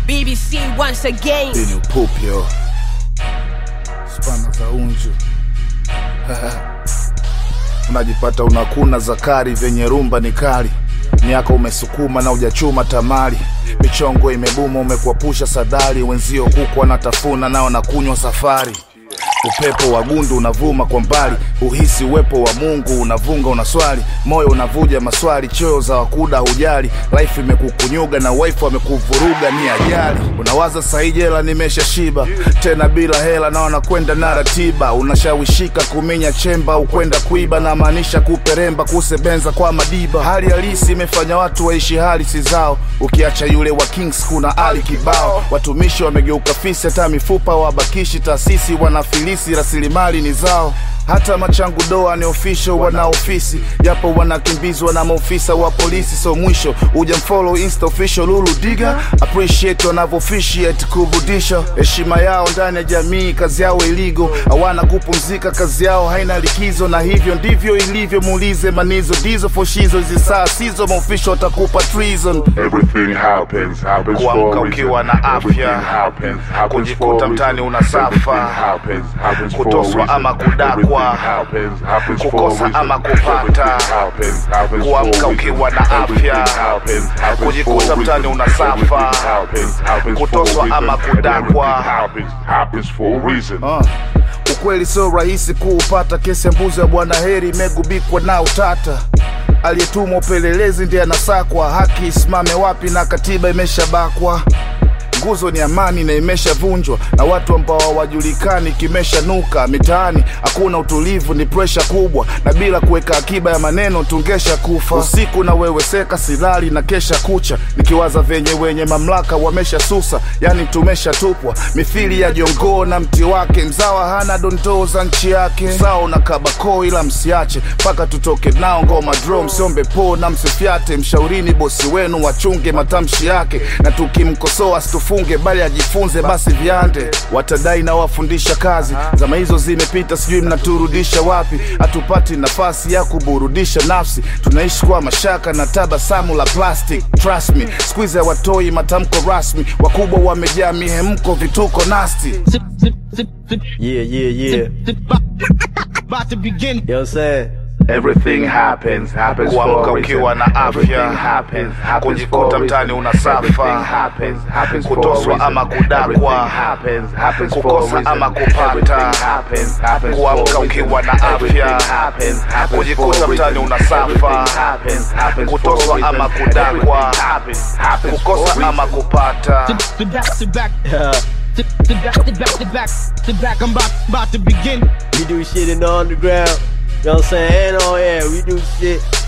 BBC once again. Hii ni upupyo spana za unju unajipata unakuna zakari vyenye rumba ni kali miaka umesukuma na ujachuma tamali michongo imebuma umekwapusha sadari wenzio kuku wanatafuna nao na kunywa safari upepo wa gundu unavuma kwa mbali uhisi uwepo wa mungu unavunga unaswali moyo unavuja maswali choyo za wakuda hujali life imekukunyuga na wife amekuvuruga ni ajali unawaza sahi jela nimesha shiba tena bila hela na wanakwenda na ratiba unashawishika kuminya chemba ukwenda kuiba na maanisha kuperemba kusebenza kwa madiba hali halisi imefanya watu waishi hali si zao ukiacha yule wa kings kuna ali kibao watumishi wamegeuka fisi hata mifupa wabakishi taasisi wanafilisi rasilimali ni zao hata machangu doa ni official wana ofisi japo wanakimbizwa na maofisa wa polisi so mwisho uja mfollow insta official lulu diga appreciate wanavyoofficiate kurudisha heshima yao ndani ya jamii kazi yao iligo hawana kupumzika kazi yao haina likizo na hivyo ndivyo ilivyo muulize manizo dizo foshizo hizi saa sizo maofisho watakupa treason Everything happens, happens Kuamka for a ukiwa reason. na afya, Everything happens, happens kujikuta for a mtaani reason. unasafa, Everything happens, happens for a kutoswa reason. ama kudakwa, Everything happens, happens for a kukosa reason. ama kupata, Everything happens, happens for a kuamka reason. ukiwa na Everything afya, happens, happens kujikuta for a mtaani reason. unasafa, Everything happens, happens for a kutoswa reason. ama And kudakwa. everything happens, happens for a reason. Uh, ukweli sio rahisi kuupata. Kesi ya mbuzi ya bwana Heri imegubikwa na utata. Aliyetumwa upelelezi ndiye anasakwa, haki isimame wapi na katiba imeshabakwa. Nguzo ni amani na imeshavunjwa na watu ambao hawajulikani, kimeshanuka mitaani. Hakuna utulivu, ni presha kubwa, na bila kuweka akiba ya maneno tungesha kufa. Usiku na weweseka, silali na kesha kucha, nikiwaza venye wenye mamlaka wamesha susa, yani tumeshatupwa mithili ya jongoo na mti wake. Mzawa hana dondoo za nchi yake, sawa na kabako, ila msiache mpaka tutoke nao ngoma dro. Msiombe po na msifyate, mshaurini bosi wenu wachunge matamshi yake, na tukimkosoa asitufunge, bali ajifunze basi viande. Watadai na wafundisha kazi, zama hizo zimepita, sijui mnaturudisha wapi. Hatupati nafasi ya kuburudisha nafsi, tunaishi kwa mashaka na tabasamu la plastic. Trust me, siku hizi hawatoi matamko rasmi, wakubwa wamejaa mihemko, vituko nasti. Zip, zip, zip, zip, Yeah, yeah, yeah. zip, zip, about, about to begin. You know what I'm saying? Everything happens, happens for Kuamka a reason. ukiwa na afya, Everything happens, happens kujikuta for a mtaani reason. unasafa, Everything happens, happens for a kutoswa reason. ama kudakwa, Everything happens, happens for a kukosa reason. ama kupata, Everything happens, happens for a kuamka reason. ukiwa na afya, Everything happens, happens kujikuta for a mtaani reason. unasafa, Everything happens, happens for a kutoswa reason. ama kudakwa, Everything happens, happens for a kukosa ama reason. kupata. Zip, zip back, zip back, Yeah. zip, zip back, zip back, zip back, zip back. I'm about, about to begin. We do shit in the underground. You know what I'm saying? And on air, we do shit